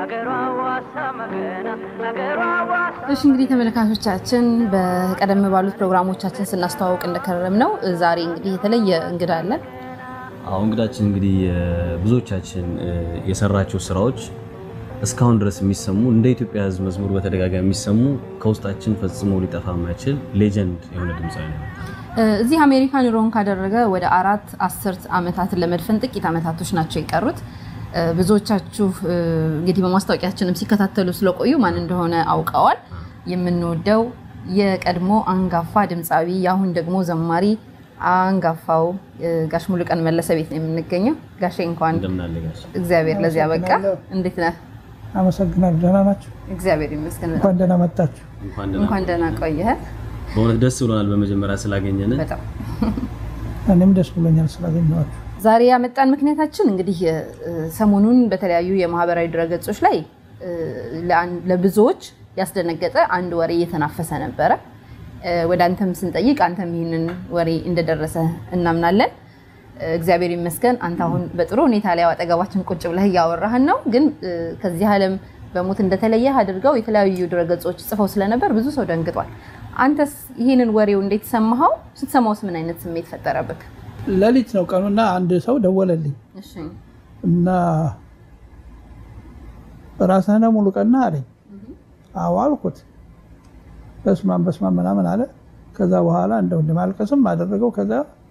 እሺ እንግዲህ ተመልካቾቻችን በቀደም ባሉት ፕሮግራሞቻችን ስናስተዋውቅ እንደከረም ነው። ዛሬ እንግዲህ የተለየ እንግዳ አለን። አሁ እንግዳችን እንግዲህ ብዙዎቻችን የሰራቸው ስራዎች እስካሁን ድረስ የሚሰሙ እንደ ኢትዮጵያ ሕዝብ መዝሙር በተደጋጋሚ የሚሰሙ ከውስጣችን ፈጽሞ ሊጠፋ የማይችል ሌጀንድ የሆነ ድምፃዊ ነው። እዚህ አሜሪካ ኑሮውን ካደረገ ወደ አራት አስርት ዓመታትን ለመድፈን ጥቂት ዓመታቶች ናቸው የቀሩት። ብዙዎቻችሁ እንግዲህ በማስታወቂያችንም ሲከታተሉ ስለቆዩ ማን እንደሆነ አውቀዋል። የምንወደው የቀድሞ አንጋፋ ድምፃዊ የአሁን ደግሞ ዘማሪ አንጋፋው ጋሽ ሙሉቀን መለሰ ቤት ነው የምንገኘው። ጋሼ እንኳን እንደምናለ ጋሽ እግዚአብሔር ለዚያ በቃ። እንዴት ነህ? አመሰግናለሁ። ደህና ናቸው። እግዚአብሔር ይመስገን። እንኳን ደህና መጣችሁ። እንኳን ደህና እንኳን ደህና ቆየህ። በእውነት ደስ ብሎናል በመጀመሪያ ስላገኘን። በጣም እኔም ደስ ብሎኛል ስላገኘኋችሁ። ዛሬ ያመጣን ምክንያታችን እንግዲህ ሰሞኑን በተለያዩ የማህበራዊ ድረገጾች ላይ ለብዙዎች ያስደነገጠ አንድ ወሬ እየተናፈሰ ነበረ። ወደ አንተም ስንጠይቅ አንተም ይህንን ወሬ እንደደረሰ እናምናለን። እግዚአብሔር ይመስገን አንተ አሁን በጥሩ ሁኔታ ላይ አጠገባችን ቁጭ ብለህ እያወራህን ነው። ግን ከዚህ ዓለም በሞት እንደተለየህ አድርገው የተለያዩ ድረገጾች ጽፈው ስለነበር ብዙ ሰው ደንግጧል። አንተስ ይህንን ወሬው እንዴት ሰማኸው? ስትሰማውስ ምን አይነት ስሜት ፈጠረብክ? ሌሊት ነው ቀኑና አንድ ሰው ደወለልኝ እሺ እና ራስህ ነህ ሙሉቀን አለኝ። አዎ አልኩት። በስማን በስማን ምናምን አለ። ከዛ በኋላ እንደው እንደማልቀስም አደረገው። ከዛ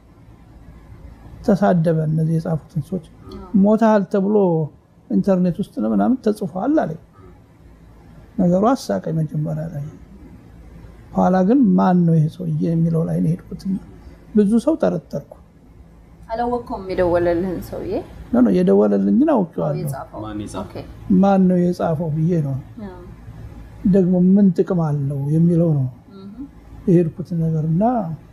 ተሳደበ። እነዚህ የጻፉትን ሰዎች ሞታል ተብሎ ኢንተርኔት ውስጥ ነው ምናምን ተጽፏል አለኝ። ነገሩ አሳቀኝ መጀመሪያ ላይ። ኋላ ግን ማን ነው ይሄ ሰውዬ የሚለው ላይ ነው የሄድኩት። ብዙ ሰው ጠረጠርኩ። አላወቅከውም የደወለልህን ሰውዬ ኖ ኖ የደወለልኝን አውቄዋለሁ። የጻፈው? ማን የጻፈው? ኦኬ። ማን ነው የጻፈው ብዬ ነው ደግሞ ምን ጥቅም አለው የሚለው ነው የሄድኩት ነገር እና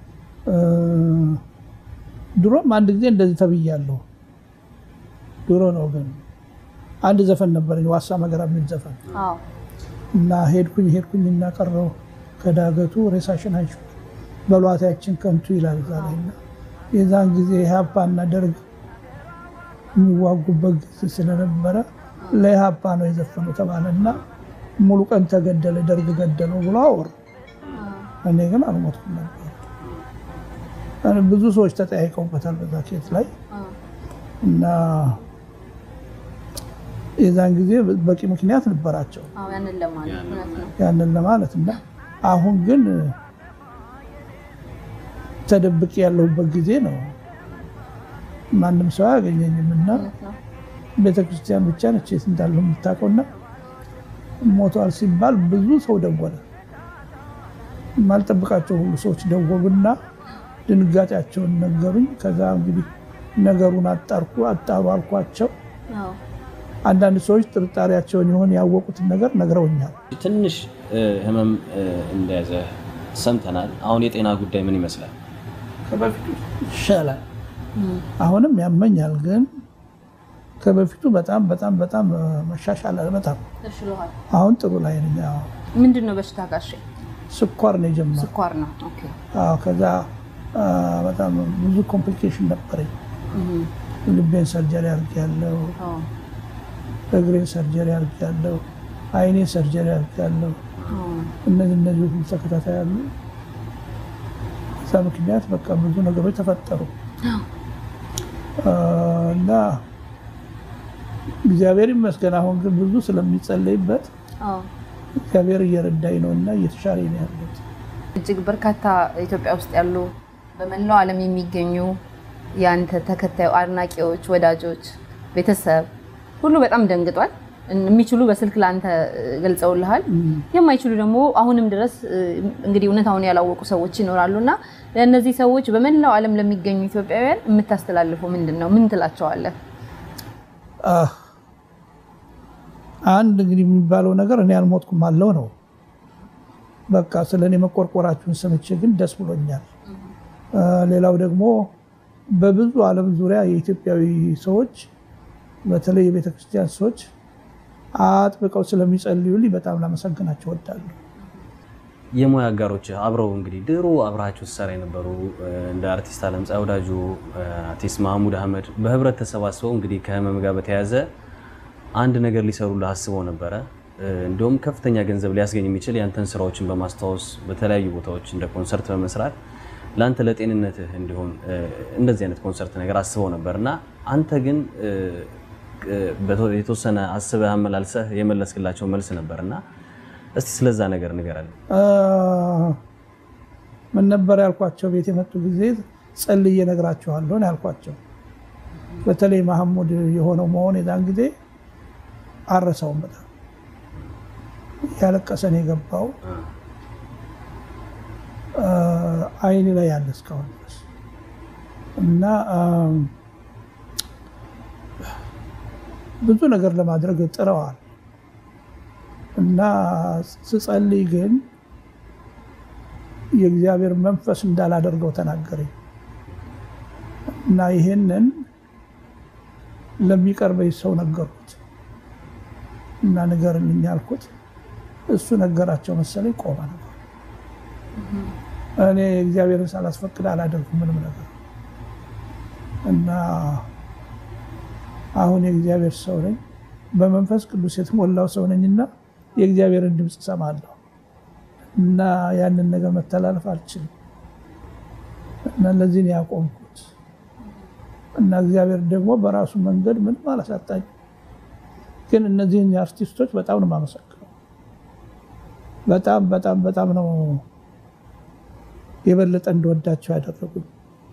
ድሮም አንድ ጊዜ እንደዚህ ተብያለሁ። ድሮ ነው ግን አንድ ዘፈን ነበረኝ ዋሳ መገራ የሚል ዘፈን አዎ እና ሄድኩኝ ሄድኩኝ እና ቀረው ከዳገቱ ሬሳሽን አንሺ በሏታችን ከንቱ ይላል እዛ ላይ እና የዛን ጊዜ ኢህአፓ እና ደርግ የሚዋጉበት ጊዜ ስለነበረ ለኢህአፓ ነው የዘፈኑ ተባለ እና ሙሉ ቀን ተገደለ ደርግ ገደለው ብሎ አወሩ። እኔ ግን አልሞትኩም ነበር። ብዙ ሰዎች ተጠያይቀውበታል በዛ ኬት ላይ እና የዛን ጊዜ በቂ ምክንያት ነበራቸው አዎ ያንን ለማለት እውነት ነው። ያንን ለማለት እና አሁን ግን ተደብቄ ያለሁበት ጊዜ ነው። ማንም ሰው አያገኘኝም እና እውነት ነው። ቤተክርስቲያን ብቻ ነች የት እንዳለሁ የምታውቀውና ሞቷል ሲባል ብዙ ሰው ደወለ። የማልጠብቃቸው ሁሉ ሰዎች ደወሉና ድንጋጤያቸውን ነገሩኝ። ከዛ እንግዲህ ነገሩን አጣርኩ አጣሩ አልኳቸው። አዎ አንዳንድ ሰዎች ጥርጣሬያቸውን የሆን ያወቁትን ነገር ነግረውኛል። ትንሽ ህመም እንደያዘ ሰምተናል። አሁን የጤና ጉዳይ ምን ይመስላል? ከበፊቱ ይሻላል። አሁንም ያመኛል፣ ግን ከበፊቱ በጣም በጣም በጣም መሻሻል አለ። በጣም ተሽሎሃል። አሁን ጥሩ ላይ ነኝ። አዎ። ምንድን ነው በሽታ ጋሼ? ስኳር ነው የጀመረው። ስኳር ነው። ኦኬ አዎ፣ ከዛ አ፣ በጣም ብዙ ኮምፕሊኬሽን ነበረኝ። ልቤን ሰርጀሪ አድርጌያለሁ፣ አዎ እግሬን ሰርጀሪ አድርጌያለሁ፣ አይኔን ሰርጀሪ አድርጌያለሁ። አዎ እነዚህ እነዚህ ሁሉ ተከታታይ አሉ። በዛ ምክንያት በቃ ብዙ ነገሮች ተፈጠሩ አ፣ እና እግዚአብሔር ይመስገን አሁን ግን ብዙ ስለሚጸለይበት አዎ እግዚአብሔር እየረዳኝ ነው እና እየተሻለኝ ነው ያሉት። እጅግ በርካታ ኢትዮጵያ ውስጥ ያሉ በመላው ዓለም የሚገኙ የአንተ ተከታዩ አድናቂዎች፣ ወዳጆች፣ ቤተሰብ ሁሉ በጣም ደንግጧል። የሚችሉ በስልክ ለአንተ ገልጸውልሃል። የማይችሉ ደግሞ አሁንም ድረስ እንግዲህ እውነታውን ያላወቁ ሰዎች ይኖራሉ እና ለእነዚህ ሰዎች በመላው ዓለም ለሚገኙ ኢትዮጵያውያን የምታስተላልፉ ምንድን ነው? ምን ትላቸዋለህ? አህ፣ አንድ እንግዲህ የሚባለው ነገር እኔ አልሞትኩም አለው ነው። በቃ ስለ እኔ መቆርቆራችሁን ሰምቼ ግን ደስ ብሎኛል። አ፣ ሌላው ደግሞ በብዙ ዓለም ዙሪያ የኢትዮጵያዊ ሰዎች በተለይ የቤተ ክርስቲያን ሰዎች አጥብቀው ስለሚጸልዩልኝ በጣም ላመሰግናቸው እወዳለሁ። የሙያ አጋሮች አብረው እንግዲህ ድሮ አብረሃቸው ሲሰራ የነበሩ እንደ አርቲስት አለምፀሐይ ወዳጆ፣ አርቲስት ማህሙድ አህመድ በህብረት ተሰባስበው እንግዲህ ከህመም ጋር በተያያዘ አንድ ነገር ሊሰሩልህ አስበው ነበረ። እንዲሁም ከፍተኛ ገንዘብ ሊያስገኝ የሚችል ያንተን ስራዎችን በማስታወስ በተለያዩ ቦታዎች እንደ ኮንሰርት በመስራት ለአንተ ለጤንነትህ እንዲሆን እንደዚህ አይነት ኮንሰርት ነገር አስበው ነበር እና አንተ ግን የተወሰነ አስበህ አመላልሰህ የመለስክላቸው መልስ ነበር እና እስቲ ስለዛ ነገር ንገረን። ምን ነበር ያልኳቸው? ቤት የመጡ ጊዜ ጸልዬ እነግራቸዋለሁ ነው ያልኳቸው። በተለይ መሐሙድ የሆነው መሆን የዛን ጊዜ አረሳውም። በጣም ያለቀሰን የገባው አይኔ ላይ ያለ እስካሁን ድረስ እና ብዙ ነገር ለማድረግ ጥረዋል እና ስጸልይ ግን የእግዚአብሔር መንፈስ እንዳላደርገው ተናገረኝ እና ይሄንን ለሚቀርበኝ ሰው ነገርኩት እና ንገርልኝ ያልኩት እሱ ነገራቸው መሰለኝ። ቆመ ነበር። እኔ እግዚአብሔርን ሳላስፈቅድ አላደርኩም ምንም ነገር እና አሁን የእግዚአብሔር ሰው ነኝ፣ በመንፈስ ቅዱስ የተሞላው ሰው ነኝና የእግዚአብሔርን ድምፅ እሰማለሁ እና ያንን ነገር መተላለፍ አልችልም እና ለዚህ ነው ያቆምኩት እና እግዚአብሔር ደግሞ በራሱ መንገድ ምንም አላሳጣኝ። ግን እነዚህን አርቲስቶች በጣም ነው የማመሰግነው። በጣም በጣም በጣም ነው የበለጠ እንደወዳቸው ያደረጉኝ።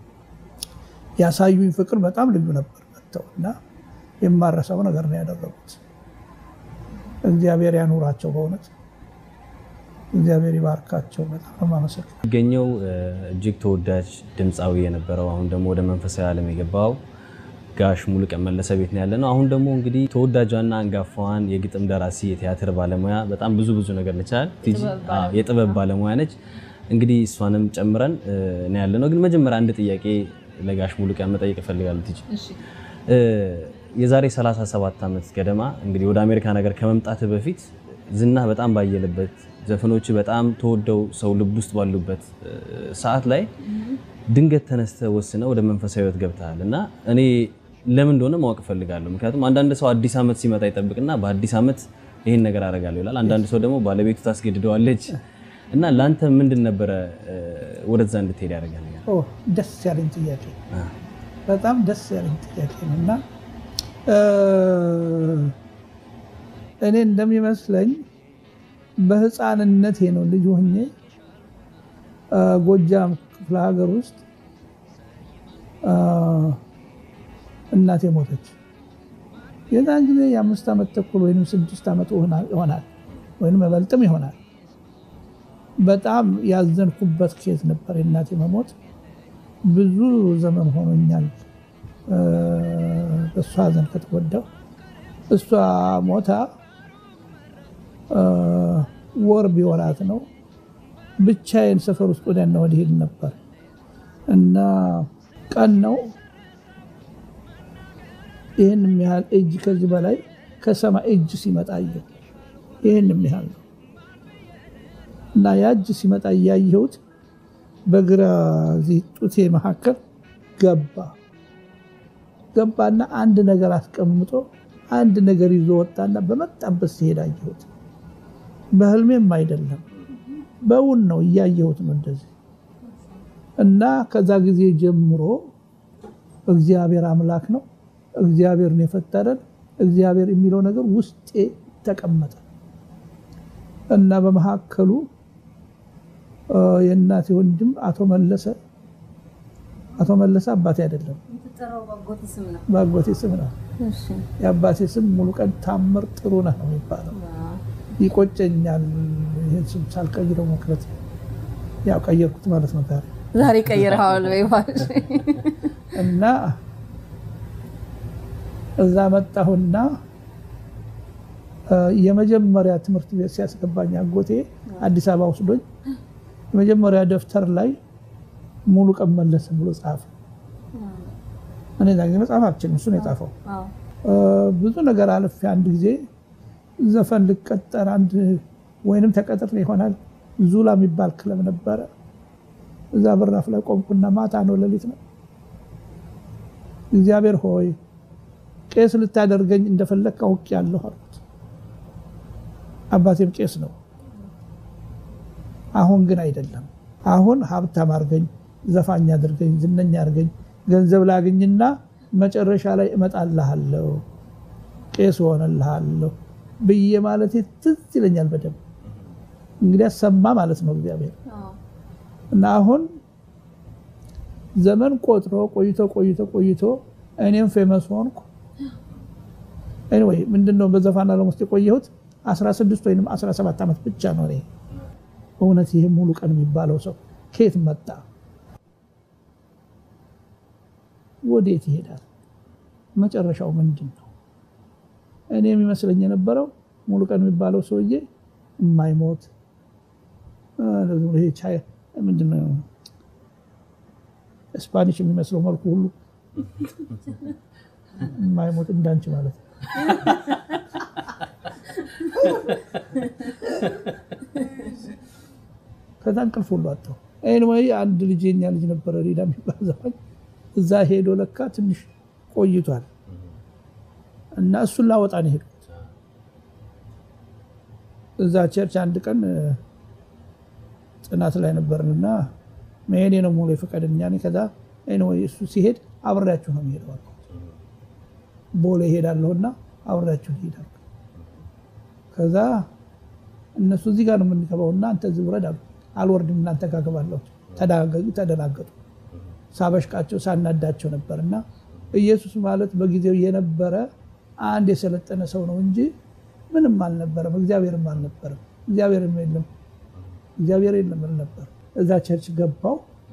ያሳዩኝ ፍቅር በጣም ልዩ ነበር። መጥተው እና የማረሰው ነገር ነው ያደረጉት። እግዚአብሔር ያኑራቸው በእውነት እግዚአብሔር ይባርካቸው። በጣም ነው የማመሰግነው። የሚገኘው እጅግ ተወዳጅ ድምፃዊ የነበረው አሁን ደግሞ ወደ መንፈሳዊ ዓለም የገባው ጋሽ ሙሉቀን መለሰ ቤት ነው ያለነው። አሁን ደግሞ እንግዲህ ተወዳጇና አንጋፋዋን የግጥም ደራሲ የቲያትር ባለሙያ በጣም ብዙ ብዙ ነገር ነቻል የጥበብ ባለሙያ ነች። እንግዲህ እሷንም ጨምረን ነው ያለነው። ግን መጀመሪያ አንድ ጥያቄ ለጋሽ ሙሉቀን መጠየቅ እፈልጋለሁ። ትጂ የዛሬ 37 ዓመት ገደማ እንግዲህ ወደ አሜሪካ ነገር ከመምጣት በፊት ዝና በጣም ባየለበት ዘፈኖች በጣም ተወደው ሰው ልብ ውስጥ ባሉበት ሰዓት ላይ ድንገት ተነስተ ወስነ ወደ መንፈሳዊ ሕይወት ገብተሃል እና እኔ ለምን እንደሆነ ማወቅ እፈልጋለሁ። ምክንያቱም አንዳንድ ሰው አዲስ ዓመት ሲመጣ ይጠብቅና በአዲስ ዓመት ይሄን ነገር አደርጋለሁ ይላል። አንዳንድ ሰው ደግሞ ባለቤቱ ታስገድደዋለች እና ለአንተ ምንድን ነበረ ወደዛ እንድትሄድ ያደርጋል? ደስ ያለኝ ጥያቄ በጣም ደስ ያለኝ ጥያቄ ነው እና እኔ እንደሚመስለኝ በህፃንነቴ ነው ልጅ ሆኜ ጎጃም ክፍለ ሀገር ውስጥ እናቴ ሞተች። የዛን ጊዜ የአምስት ዓመት ተኩል ወይም ስድስት ዓመት ይሆናል ወይም በልጥም ይሆናል። በጣም ያዘንኩበት ኬዝ ነበር የእናቴ መሞት። ብዙ ዘመን ሆኖኛል በእሷ ሀዘን ከተጎዳው። እሷ ሞታ ወር ቢወራት ነው ብቻዬን ሰፈር ውስጥ ወዲያና ወዲህ ሄድ ነበር እና ቀን ነው ይህን ያህል እጅ ከዚህ በላይ ከሰማይ እጅ ሲመጣ አየሁ። ይህን ያህል ነው እና ያ እጅ ሲመጣ እያየሁት በግራ ጡቴ መካከል ገባ ገባና አንድ ነገር አስቀምጦ አንድ ነገር ይዞ ወጣና በመጣበት ሲሄድ አየሁት። በህልሜም አይደለም በውን ነው እያየሁት ነው እንደዚህ እና ከዛ ጊዜ ጀምሮ እግዚአብሔር አምላክ ነው፣ እግዚአብሔርን የፈጠረን እግዚአብሔር የሚለው ነገር ውስጤ ተቀመጠ እና በመካከሉ የእናቴ ወንድም አቶ መለሰ አቶ መለሰ አባቴ አይደለም በአጎቴ ስም ነው። የአባቴ ስም ሙሉቀን ታምር ጥሩነህ ነው የሚባለው። ይቆጨኛል ይህን ስም ሳልቀይረው መቅረት። ያው ቀየርኩት ማለት ነው ዛሬ ዛሬ ቀይረዋል ወይ እና እዛ መጣሁና የመጀመሪያ ትምህርት ቤት ሲያስገባኝ አጎቴ አዲስ አበባ ወስዶኝ የመጀመሪያ ደብተር ላይ ሙሉቀን መለሰ ብሎ ጻፈ። እኔ ዛ ጊዜ መጽሐፍ አልችልም፣ እሱ ነው የጻፈው። ብዙ ነገር አልፌ አንድ ጊዜ ዘፈን ልቀጠር አንድ ወይንም ተቀጥሬ ይሆናል ዙላ የሚባል ክለብ ነበረ። እዛ በራፍ ላይ ቆምኩና ማታ ነው ሌሊት ነው። እግዚአብሔር ሆይ ቄስ ልታደርገኝ እንደፈለግ አውቄያለሁ አልኩት። አባቴም ቄስ ነው። አሁን ግን አይደለም። አሁን ሀብታም አድርገኝ፣ ዘፋኝ አድርገኝ፣ ዝነኛ አድርገኝ፣ ገንዘብ ላግኝና መጨረሻ ላይ እመጣልሃለሁ፣ ቄስ ሆነልሃለሁ ብዬ ማለት ትዝ ይለኛል በደንብ። እንግዲህ ሰማ ማለት ነው እግዚአብሔር እና አሁን ዘመን ቆጥሮ ቆይቶ ቆይቶ ቆይቶ እኔም ፌመስ ሆንኩ። ኤኒዌይ ምንድነው በዘፋን ዓለም ውስጥ የቆየሁት 16 ወይም 17 ዓመት ብቻ ነው። እኔ እውነት ይሄ ሙሉ ቀን የሚባለው ሰው ከየት መጣ? ወዴት ይሄዳል? መጨረሻው ምንድን ነው? እኔ የሚመስለኝ የነበረው ሙሉ ቀን የሚባለው ሰውዬ የማይሞት ምንድነው ስፓኒሽ የሚመስለው መልኩ ሁሉ የማይሞት እንዳንቺ ማለት ነው። ከዛ እንቅልፍ ሁሉ አጣሁ። ኤኒዌይ አንድ ልጅ የኛ ልጅ ነበረ ሪዳ የሚባል ዘፋኝ እዛ ሄዶ ለካ ትንሽ ቆይቷል እና እሱን ላወጣ ነው ሄድኩት። እዛ ቸርች አንድ ቀን ጥናት ላይ ነበርንና መሄዴ ነው ሙሉ የፈቀደኛ ከዛ ኤኒዌይ እሱ ሲሄድ አብሬያችሁ ነው የሚሄደው አልኩት። ቦሌ እሄዳለሁና አብሬያችሁ እሄዳለሁ። ከዛ እነሱ እዚህ ጋር ነው የምንገባውና አንተ እዚህ ውረድ አሉ። አልወርድም እናንተ ጋር እገባለሁ። ተደናገጡ። ሳበሽቃቸው ሳናዳቸው ነበር እና ኢየሱስ ማለት በጊዜው የነበረ አንድ የሰለጠነ ሰው ነው እንጂ ምንም አልነበረም። እግዚአብሔርም አልነበረም። እግዚአብሔርም የለም እግዚአብሔር የለም ነበር። እዛ ቸርች ገባው።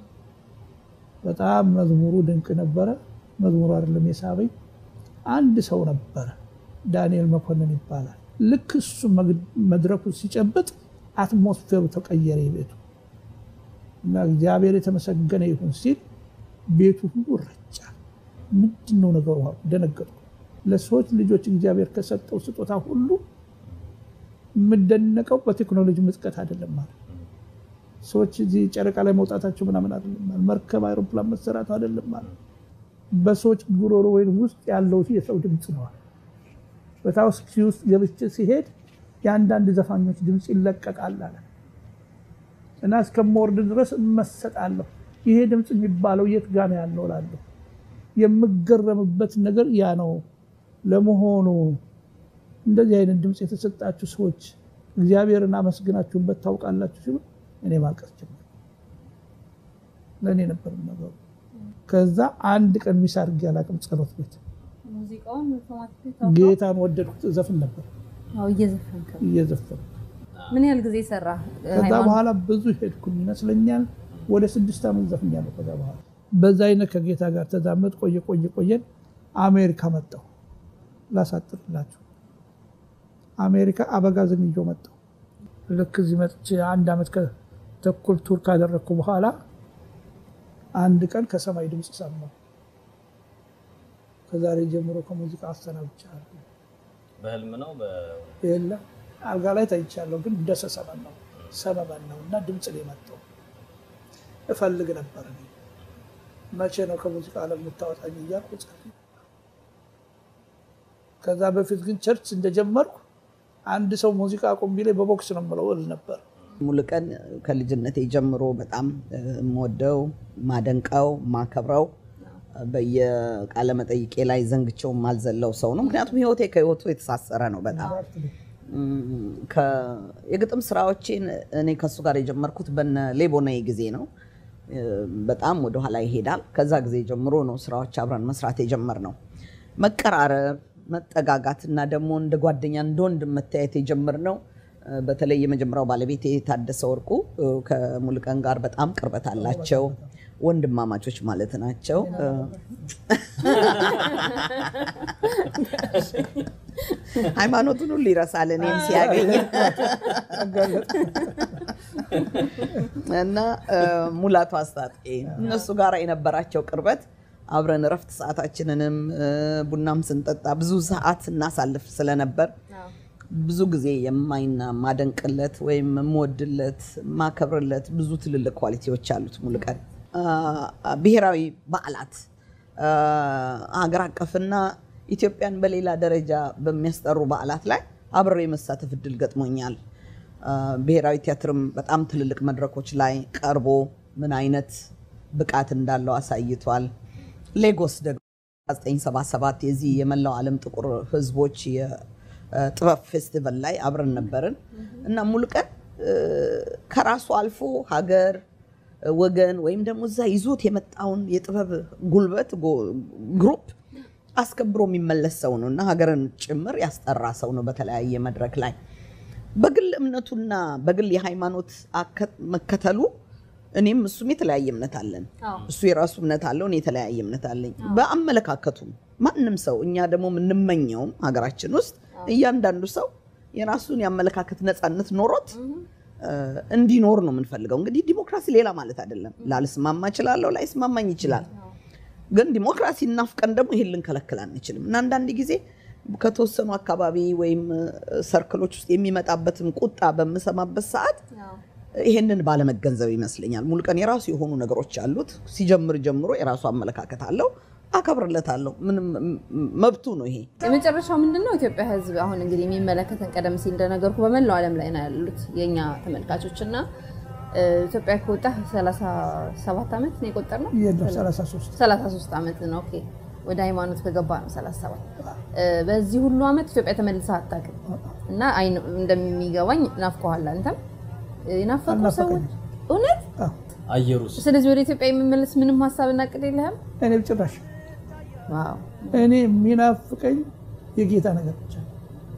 በጣም መዝሙሩ ድንቅ ነበረ። መዝሙሩ አይደለም የሳበኝ አንድ ሰው ነበረ፣ ዳንኤል መኮንን ይባላል። ልክ እሱ መድረኩ ሲጨብጥ አትሞስፌሩ ተቀየረ ቤቱ እና እግዚአብሔር የተመሰገነ ይሁን ሲል ቤቱ ሁሉ ረጫ። ምንድን ነው ነገሩ? ደነገጥኩ። ለሰዎች ልጆች እግዚአብሔር ከሰጠው ስጦታ ሁሉ የምደነቀው በቴክኖሎጂ ምጥቀት አይደለም ማለት ሰዎች እዚህ ጨረቃ ላይ መውጣታቸው ምናምን አይደለም ማለት መርከብ አይሮፕላን መሰራቱ አይደለም ማለት በሰዎች ጉሮሮ ወይም ውስጥ ያለው የሰው ድምፅ ነዋል። በታውስኪ ውስጥ ገብቼ ሲሄድ የአንዳንድ ዘፋኞች ድምፅ ይለቀቃል አለ እና እስከምወርድ ድረስ እመሰጣለሁ። ይሄ ድምፅ የሚባለው የት ጋ ነው ያለው እላለሁ። የምገረምበት ነገር ያ ነው። ለመሆኑ እንደዚህ አይነት ድምፅ የተሰጣችሁ ሰዎች እግዚአብሔርን አመስግናችሁበት ታውቃላችሁ ሲሉ እኔ ማልቀስ ጀመርኩ። ለእኔ ነበር ነገሩ። ከዛ አንድ ቀን ሚስ አድርጌ አላውቅም። ጸሎት ቤት ጌታን ወደድኩት። ዘፍን ነበር እየዘፈን ምን ያህል ጊዜ ሰራ? ከዛ በኋላ ብዙ ሄድኩኝ ይመስለኛል። ወደ ስድስት ዓመት ዘፍኛለሁ። ከዛ በኋላ በዛ አይነት ከጌታ ጋር ተዛመድ ቆየ ቆየ ቆየን። አሜሪካ መጣሁ። ላሳጥርላችሁ አሜሪካ አበጋዝን ይዞ መጣሁ። ልክ እዚህ መጥቼ አንድ ዓመት ተኩል ቱር ካደረግኩ በኋላ አንድ ቀን ከሰማይ ድምፅ ሰማሁ። ከዛሬ ጀምሮ ከሙዚቃ አሰናብቻለሁ። በህልም ነው የለም አልጋ ላይ ተኝቻለሁ፣ ግን ደሰ ሰመን ነው ሰመመን ነው እና ድምፅ ላይ መጣሁ። እፈልግ ነበር እኔ መቼ ነው ከሙዚቃ ዓለም የምታወጣኝ እያልኩ ጸልይ። ከዛ በፊት ግን ቸርች እንደጀመርኩ አንድ ሰው ሙዚቃ አቁም ቢለኝ በቦክስ ነው የምለው እል ነበር። ሙሉቀን ከልጅነቴ ጀምሮ በጣም የምወደው ማደንቀው ማከብረው በየቃለ መጠይቄ ላይ ዘንግቸው ማልዘለው ሰው ነው። ምክንያቱም ህይወቴ ከህይወቱ የተሳሰረ ነው። በጣም የግጥም ስራዎቼን እኔ ከሱ ጋር የጀመርኩት በነ ሌቦናይ ጊዜ ነው። በጣም ወደኋላ ይሄዳል። ከዛ ጊዜ ጀምሮ ነው ስራዎች አብረን መስራት የጀመርነው። መቀራረብ፣ መጠጋጋት እና ደግሞ እንደ ጓደኛ እንደ ወንድም መታየት የጀመርነው በተለይ የመጀመሪያው ባለቤት የታደሰ ወርቁ ከሙሉቀን ጋር በጣም ቅርበት አላቸው። ወንድማማቾች ማለት ናቸው። ሃይማኖቱን ሁሉ ይረሳል እኔም ሲያገኝ እና ሙላቱ አስታጥቄ እነሱ ጋር የነበራቸው ቅርበት አብረን እረፍት ሰዓታችንንም ቡናም ስንጠጣ ብዙ ሰዓት እናሳልፍ ስለነበር ብዙ ጊዜ የማይና ማደንቅለት ወይም የምወድለት ማከብርለት ብዙ ትልልቅ ኳሊቲዎች አሉት ሙሉቀን። ብሔራዊ በዓላት ሀገር አቀፍና ኢትዮጵያን በሌላ ደረጃ በሚያስጠሩ በዓላት ላይ አብሬ የመሳተፍ እድል ገጥሞኛል። ብሔራዊ ቲያትርም በጣም ትልልቅ መድረኮች ላይ ቀርቦ ምን አይነት ብቃት እንዳለው አሳይቷል። ሌጎስ ደግሞ 1977 የዚህ የመላው ዓለም ጥቁር ሕዝቦች የጥበብ ፌስቲቫል ላይ አብረን ነበርን እና ሙሉቀን ከራሱ አልፎ ሀገር ወገን ወይም ደግሞ እዛ ይዞት የመጣውን የጥበብ ጉልበት ግሩፕ አስከብሮ የሚመለስ ሰው ነው እና ሀገርን ጭምር ያስጠራ ሰው ነው በተለያየ መድረክ ላይ በግል እምነቱና በግል የሃይማኖት መከተሉ እኔም እሱም የተለያየ እምነት አለን። እሱ የራሱ እምነት አለው፣ እኔ የተለያየ እምነት አለኝ። በአመለካከቱም ማንም ሰው እኛ ደግሞ የምንመኘውም ሀገራችን ውስጥ እያንዳንዱ ሰው የራሱን የአመለካከት ነፃነት ኖሮት እንዲኖር ነው የምንፈልገው። እንግዲህ ዲሞክራሲ ሌላ ማለት አይደለም። ላልስማማ እችላለሁ፣ ላይስማማኝ ይችላል። ግን ዲሞክራሲ እናፍቀን ደግሞ ይሄን ልንከለክል አንችልም እና አንዳንድ ጊዜ ከተወሰኑ አካባቢ ወይም ሰርክሎች ውስጥ የሚመጣበትን ቁጣ በምሰማበት ሰዓት ይሄንን ባለመገንዘብ ይመስለኛል። ሙሉቀን የራሱ የሆኑ ነገሮች አሉት። ሲጀምር ጀምሮ የራሱ አመለካከት አለው። አከብርለታለሁ። ምንም መብቱ ነው ይሄ። የመጨረሻው ምንድን ነው? ኢትዮጵያ ሕዝብ አሁን እንግዲህ የሚመለከተን ቀደም ሲል እንደነገርኩ በመላው ዓለም ላይ ነው ያሉት የእኛ ተመልካቾች እና ኢትዮጵያ ከወጣ 37 ዓመት ነው የቆጠርነው። የለም 33 33 ዓመት ነው። ኦኬ ወደ ሃይማኖት ከገባ ነው 37። በዚህ ሁሉ ዓመት ኢትዮጵያ ተመልሳ አታውቅም እና እንደሚገባኝ ናፍቀዋል። አንተም የናፈቁ ሰዎች እውነት አየሩስ ስለዚህ ወደ ኢትዮጵያ የሚመለስ ምንም ሀሳብ እና እቅድ የለህም? እኔ ጭራሽ ዋው እኔ የሚናፍቀኝ የጌታ ነገር ብቻ ነው።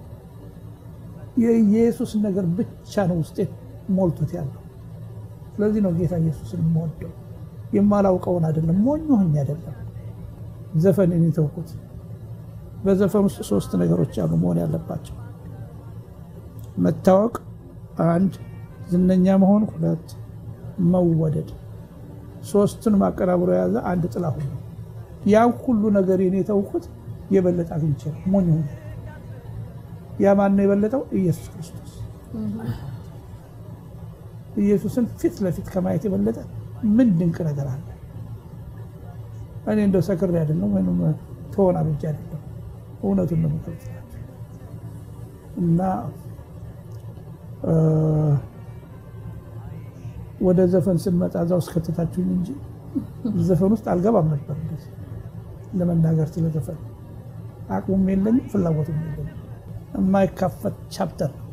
የኢየሱስ ነገር ብቻ ነው ውስጤ ሞልቶት ያለው። ስለዚህ ነው ጌታ ኢየሱስን የምወደው። የማላውቀውን አይደለም፣ ሞኝ ሆኜ አይደለም ዘፈንን የተውኩት። በዘፈን ውስጥ ሶስት ነገሮች አሉ መሆን ያለባቸው፣ መታወቅ አንድ፣ ዝነኛ መሆን ሁለት፣ መወደድ ሶስቱን ማቀናብሮ የያዘ አንድ ጥላሁን ነው። ያን ሁሉ ነገር የኔ የተውኩት የበለጠ አግኝቼ ነው። ሞኝ ሆኜ ያ ማን ነው የበለጠው? ኢየሱስ ክርስቶስ። ኢየሱስን ፊት ለፊት ከማየት የበለጠ ምን ድንቅ ነገር አለ? እኔ እንደው ሰክሬ አይደለም ወይም ተሆና ብቻ አይደለም፣ እውነቱን ነው የምገልጽላችሁ እና ወደ ዘፈን ስንመጣ እዛ ውስጥ ከተታችሁኝ እንጂ ዘፈን ውስጥ አልገባም ነበር። እንደዚህ ለመናገር ስለ ዘፈን አቅሙም የለኝም ፍላጎቱም የለኝም። የማይካፈት ቻፕተር ነው።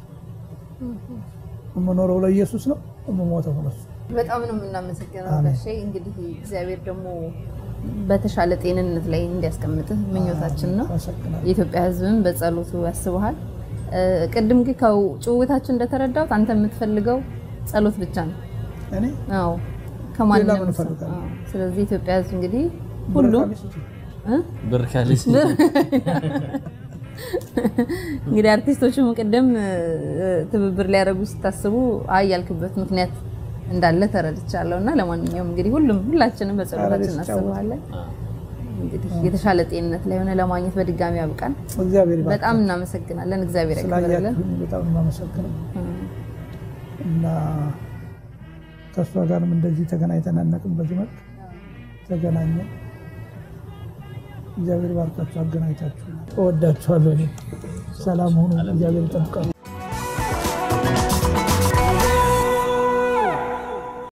የምኖረው ለኢየሱስ ነው፣ የምሞተው ለሱ። በጣም ነው የምናመሰግነው ጋሼ። እንግዲህ እግዚአብሔር ደግሞ በተሻለ ጤንነት ላይ እንዲያስቀምጥህ ምኞታችን ነው። አመሰግናለሁ። የኢትዮጵያ ሕዝብም በጸሎቱ ያስበሃል። ቅድም ግን ከጭውውታችን እንደተረዳሁት አንተ የምትፈልገው ጸሎት ብቻ ነው። እኔ አዎ ሌላ ከማንም ምን ሰው። እፈልጋለሁ? አዎ። ስለዚህ ኢትዮጵያ ሕዝብ እንግዲህ ሁሉም ብር ካለች እ? ብር ካለች እንግዲህ አርቲስቶቹም ቅድም እ፣ ትብብር ሊያደርጉ ስታስቡ አይ ያልክበት ምክንያት እንዳለ ተረድቻለሁ። እና ለማንኛውም እንግዲህ ሁሉም ሁላችንም በጸሎታችን አረ ደስ እናስበዋለን። እንግዲህ የተሻለ ጤንነት ላይ ሆነ ለማግኘት በድጋሚ ያብቃን። እግዚአብሔር ይባርክ። በጣም እናመሰግናለን። እግዚአብሔር ያክብርልን። ስላያችሁኝ በጣም ነው የማመሰግነው እና ከእሷ ጋርም እንደዚህ ተገናኝተን አናውቅም። በዚህ መልክ ተገናኘን። እግዚአብሔር ባርካችሁ፣ አገናኝታችሁ። እወዳችኋለሁ። እኔ ሰላም ሁኑ። እግዚአብሔር ይጠብቃችሁ።